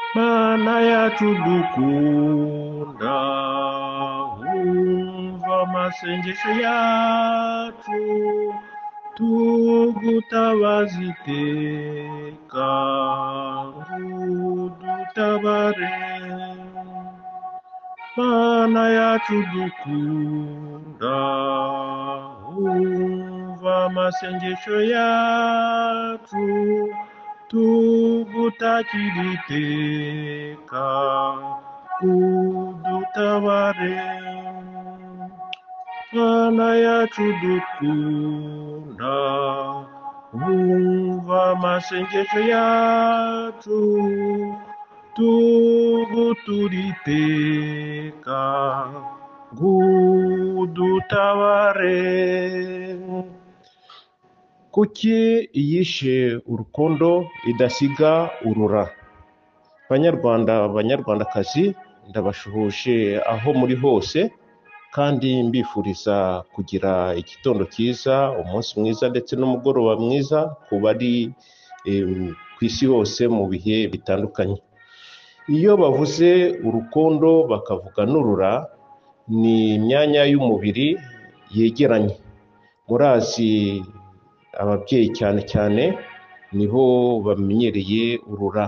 Imana yacu dukunda wumva amasengesho yacu tugutabaza iteka ngudutabare Mana yacu dukunda wumva amasengesho yacu tugutakira iteka udutabare Mana yacu dukunda wumva amasengesho yacu tugutura iteka ngudutabare kuki yishe urukondo idasiga urura banyarwanda banyarwandakazi ndabashuhuje aho muri hose kandi mbifuriza kugira igitondo cyiza umunsi mwiza ndetse n'umugoroba mwiza ku bari em, ku isi hose mu bihe bitandukanye iyo bavuze urukondo bakavuga n'urura ni imyanya y'umubiri yegeranye murazi ababyeyi cyane cyane niho bamenyereye urura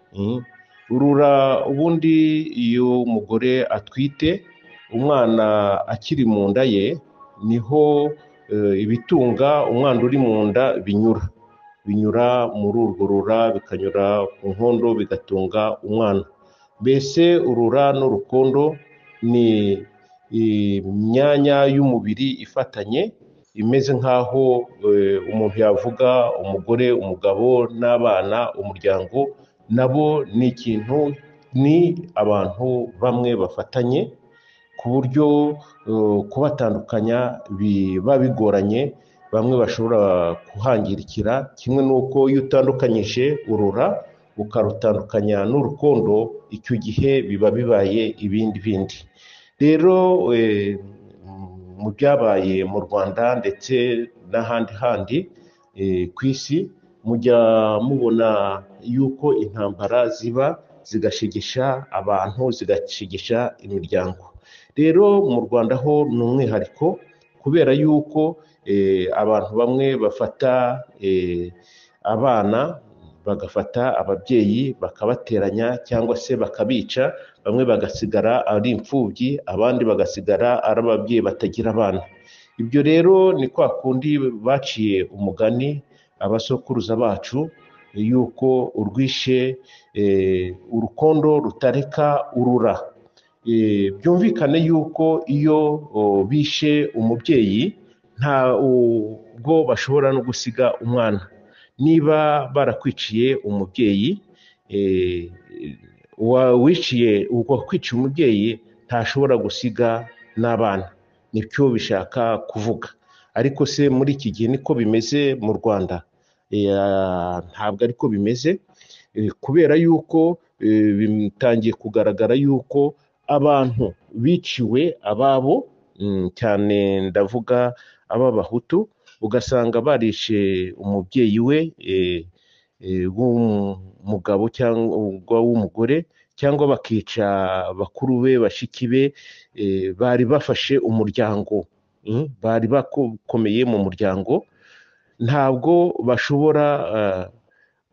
Mm. urura ubundi iyo umugore atwite umwana akiri mu nda ye niho eh, ibitunga umwana uri mu nda binyura binyura muri urwo rura bikanyura ku nkondo bigatunga umwana mbese urura n'urukondo ni imyanya y'umubiri ifatanye imeze nk'aho eh, umuntu yavuga umugore umugabo n'abana umuryango nabo ni ikintu ni abantu bamwe bafatanye ku buryo eh, kubatandukanya biba bigoranye bamwe bashobora kuhangirikira kimwe n'uko iyo utandukanyije urura ukarutandukanya n'urukundo icyo gihe biba bibaye ibindi bindi rero eh, mu byabaye mu rwanda ndetse n'ahandi handi eh, ku isi mujya mubona yuko intambara ziba zigashegesha abantu zigashegesha imiryango rero mu rwanda ho ni umwihariko kubera yuko eh, abantu bamwe bafata eh, abana bagafata ababyeyi bakabateranya cyangwa se bakabica bamwe bagasigara ari imfubyi abandi bagasigara ari ababyeyi batagira abana ibyo rero ni kwa kundi baciye umugani abasokuruza bacu yuko urwishe eh, urukondo rutareka urura Eh, byumvikane yuko iyo o, bishe umubyeyi ntabwo bashobora no gusiga umwana niba barakwiciye umubyeyi eh, uwa- wiciye uwakwiciye umubyeyi ntashobora gusiga n'abana nibyo bishaka kuvuga ariko se muri iki gihe niko bimeze mu rwanda Eh, ah, ntabwo ariko bimeze Eh, kubera yuko eh, bitangiye kugaragara yuko abantu biciwe ababo mm, cyane ndavuga ab'abahutu ugasanga barishe umubyeyi we eh, eh, w'umugabo cyangwa w'umugore cyangwa bakica bakuru be bashiki be eh, bari bafashe umuryango mm, bari bakomeye mu muryango ntabwo bashobora eh,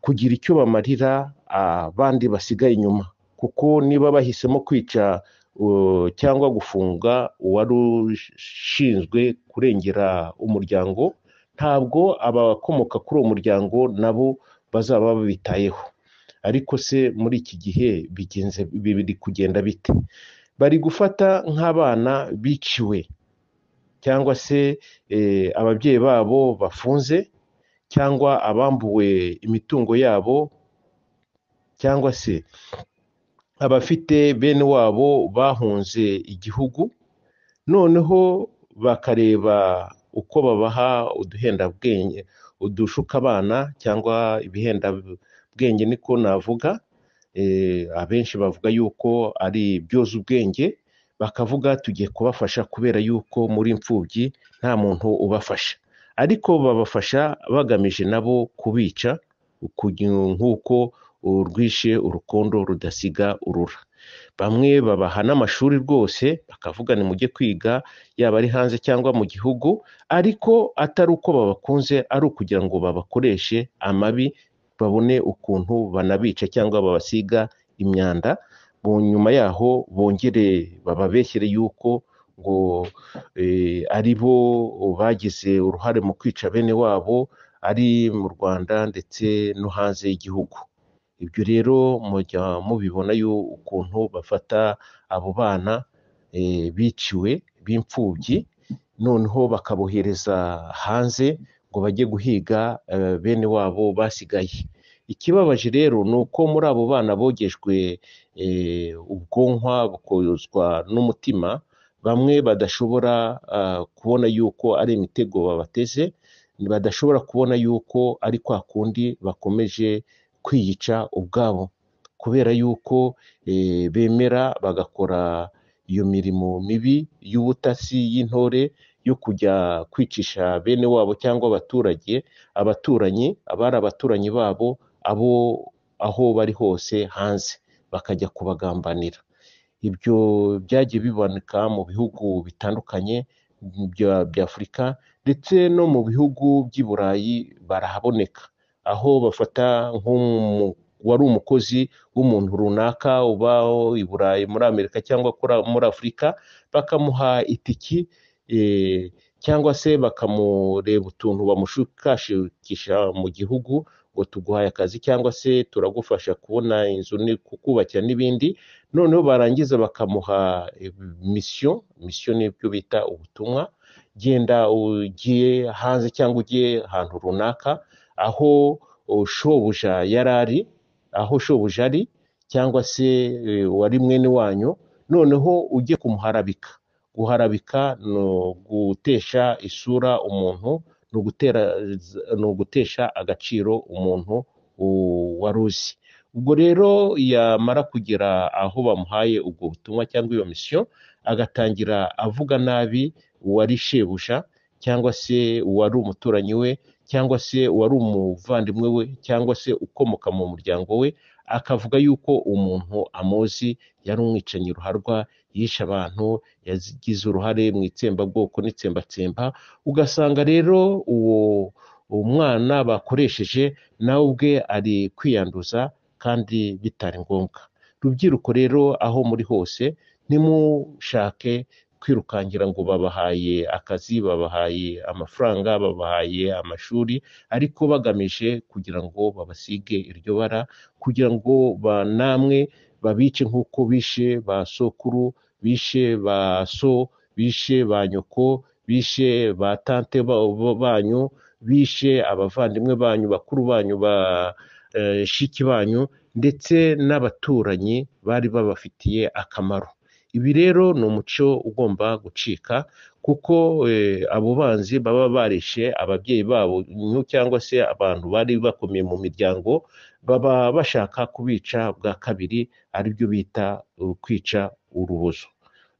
kugira icyo bamarira abandi basigaye inyuma kuko niba bahisemo kwica uh, cyangwa gufunga uwari ushinzwe kurengera umuryango ntabwo abakomoka kuri uwo muryango nabo bazaba babitayeho ariko se muri iki gihe bigenze biri kugenda bite bari gufata nk'abana biciwe cyangwa se eh, ababyeyi babo bafunze cyangwa abambuwe imitungo yabo cyangwa se abafite bene wabo bahunze igihugu noneho bakareba uko babaha uduhendabwenge udushuka abana cyangwa ibihendabwenge niko navuga Eh, abenshi bavuga yuko ari ibyoza ubwenge bakavuga tugiye kubafasha kubera yuko muri imfubyi nta muntu ubafasha ariko babafasha bagamije nabo kubica uku- nk'uko urwishe urukondo rudasiga urura bamwe babaha n'amashuri rwose bakavuga ni mujye kwiga yaba ari hanze cyangwa mu gihugu ariko atari uko babakunze ari ukugira ngo babakoreshe amabi babone ukuntu banabica cyangwa babasiga imyanda mu nyuma yaho bongere bababeshyere yuko ngo eh, ari bo bagize uruhare mu kwica bene wabo ari mu rwanda ndetse no hanze y'igihugu ibyo rero mujya mubibona yo ukuntu bafata abo bana eh, biciwe b'imfubyi noneho bakabohereza hanze ngo bajye guhiga eh, bene wabo basigaye ikibabaje rero ni uko muri abo bana bogejwe eh, ubwonko bukozwa n'umutima bamwe badashobora ah, kubona yuko ari imitego babateze badashobora kubona yuko ari kwa kundi bakomeje kwiyica ubwabo kubera yuko eh, bemera bagakora iyo mirimo mibi y'ubutasi y'intore yo kujya kwicisha bene wabo cyangwa abaturage abaturanyi abari abaturanyi babo abo aho bari hose hanze bakajya kubagambanira ibyo byagiye biboneka mu bihugu bitandukanye bya- by'afurika ndetse no mu bihugu by'i burayi barahaboneka aho bafata nk'umu wari umukozi w'umuntu runaka uba i burayi muri amerika cyangwa kuri- muri afurika bakamuha itiki eh, cyangwa se bakamureba utuntu bamushukashukisha mu gihugu ngo tuguhaye akazi cyangwa se turagufasha kubona inzu ni kukubakira n'ibindi noneho barangiza bakamuha eh, misiyo misiyo nibyo bita ubutumwa genda ugiye hanze cyangwa ugiye ahantu runaka aho oh, shobuja yari ari aho shobuja ari cyangwa se eh, wari mwene wanyu noneho ujye kumuharabika guharabika ni ugutesha isura umuntu ni ugutera ni ugutesha agaciro umuntu u- wari uzi ubwo rero yamara kugera aho bamuhaye ubwo butumwa cyangwa iyo misiyo agatangira avuga nabi uwari shebuja cyangwa se uwari umuturanyi we cyangwa se uwari umuvandimwe we cyangwa se ukomoka mu muryango we akavuga yuko umuntu amuzi yari umwicanyi ruharwa yishe abantu yagize uruhare mu itsembabwoko n'itsembatsemba ugasanga rero uwo uwo mwana bakoresheje nawe ubwe ari kwiyanduza kandi bitari ngombwa rubyiruko rero aho muri hose ntimushake kwirukangira ngo babahaye akazi babahaye amafaranga babahaye amashuri ariko bagamije kugira ngo babasige iryo bara kugira ngo ba namwe babice nk'uko bishe ba sokuru bishe ba so bishe ba nyoko bishe ba tante ba- ba- banyu bishe abavandimwe banyu bakuru banyu ba eh, shiki banyu ndetse n'abaturanyi bari babafitiye akamaro ibi rero ni umuco ugomba gucika kuko eh, abo banzi baba barishe ababyeyi babo nyu- cyangwa se abantu bari bakomeye mu miryango baba bashaka kubica bwa kabiri aribyo bita uh, kwica urubozo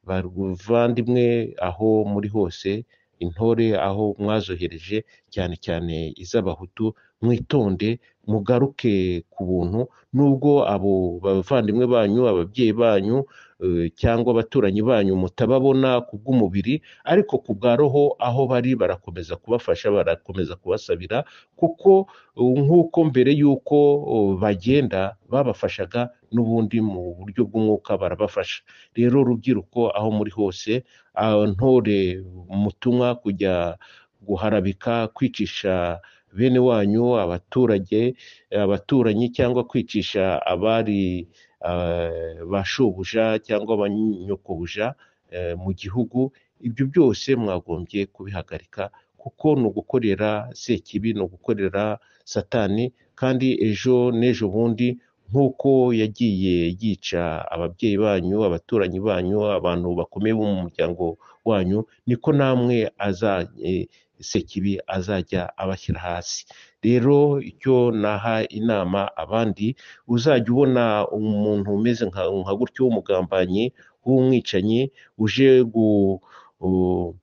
bavandimwe aho muri hose intore aho mwazohereje cyane cyane iz'abahutu mwitonde mugaruke ku buntu nubwo abo bavandimwe banyu ababyeyi banyu eh, cyangwa abaturanyi banyu mutababona ku bw'umubiri ariko ku bwa roho aho bari barakomeza kubafasha barakomeza kubasabira kuko eh, nk'uko mbere y'uko oh, bagenda babafashaga n'ubundi mu buryo bw'umwuka barabafasha rero urubyiruko aho muri hose ah, ntore mutumwa kujya guharabika kwicisha bene wanyu abaturage abaturanyi cyangwa kwicisha abari eh, ba shobuja cyangwa abanyokobuja eh, mu gihugu ibyo byose mwagombye kubihagarika kuko ni ugukorera sekibi ni ugukorera satani kandi ejo n'ejo bundi nk'uko yagiye yica ababyeyi banyu abaturanyi banyu abantu bakomeye bo mu muryango wanyu niko namwe aza eh, sekibi azajya abashyira hasi rero icyo naha inama abandi uzajya ubona umuntu umeze nka nka gutyo w'umugambanyi w'umwicanyi uje gu u-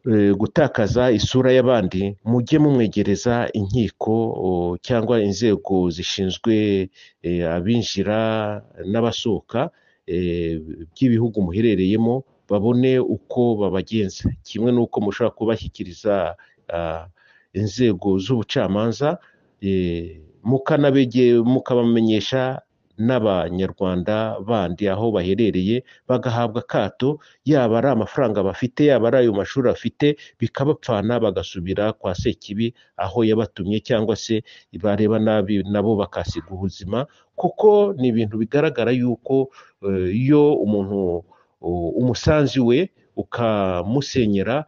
eh, gutakaza isura y'abandi mujye mumwegereza inkiko o, cyangwa inzego zishinzwe eh, abinjira n'abasohoka eh, by'ibihugu muherereyemo babone uko babagenza kimwe n'uko mushobora kubashyikiriza ah, inzego z'ubucamanza eh, mukanabege- mukabamenyesha n'abanyarwanda bandi aho baherereye bagahabwa akato yaba ari amafaranga bafite yaba ari ayo mashuri bafite bikabapfana bagasubira kwa Sekibi aho yabatumye cyangwa se bareba nabi nabo bakasiga ubuzima kuko ni ibintu bigaragara yuko eh, iyo umuntu uh, umusanzu we ukamusenyera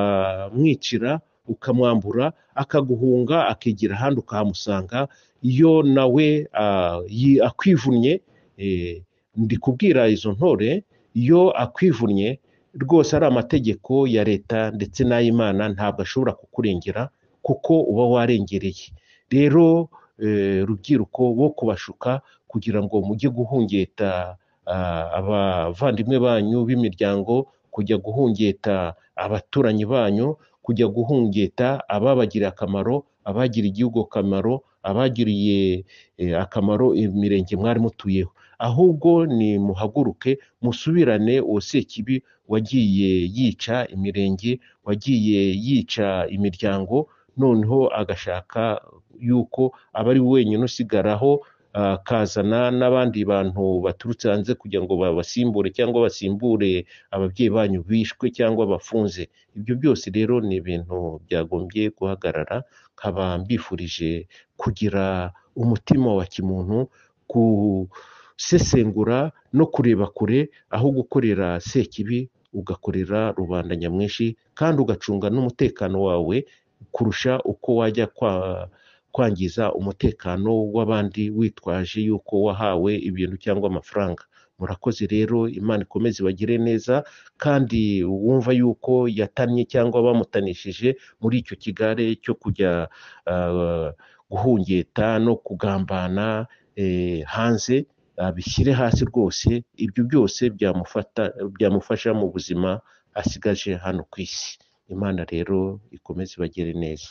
ukamwicira ukamwambura akaguhunga akigira ahandi ukahamusanga iyo nawe ah, yi- akwivunnye eh, ndi kubwira izo ntore iyo akwivunnye rwose ari amategeko ya leta ndetse n'ay'imana ntabwo ashobora kukurengera kuko uba warengereye rero eh, rubyiruko bo kubashuka kugira ngo mujye guhungeta ah, abavandimwe banyu b'imiryango kujya guhungeta abaturanyi banyu kujya guhungeta ababagiriye akamaro abagiriye igihugu akamaro abagiriye eh, akamaro imirenge mwari mutuyeho ahubwo ni muhaguruke musubirane uwo sekibi wagiye yica imirenge wagiye yica imiryango noneho agashaka yuko aba ari we wenyine usigaraho akazana n'abandi bantu baturutse hanze kugira ngo babasimbure cyangwa basimbure ababyeyi banyu bishwe cyangwa bafunze ibyo byose rero ni ibintu byagombye guhagarara nkaba mbifurije kugira umutima wa kimuntu gusesengura no kureba kure aho gukorera sekibi ugakorera rubanda nyamwinshi kandi ugacunga n'umutekano wawe kurusha uko wajya kwa kwangiza umutekano w'abandi witwaje yuko wahawe ibintu cyangwa amafaranga murakoze rero imana ikomeze ibagire neza kandi wumva yuko yatannye cyangwa bamutanishije muri icyo kigare cyo kujya ah, guhungeta no kugambana eh, hanze abishyire hasi rwose ibyo byose byamufata byamufasha mu buzima asigaje hano ku isi imana rero ikomeze ibagire neza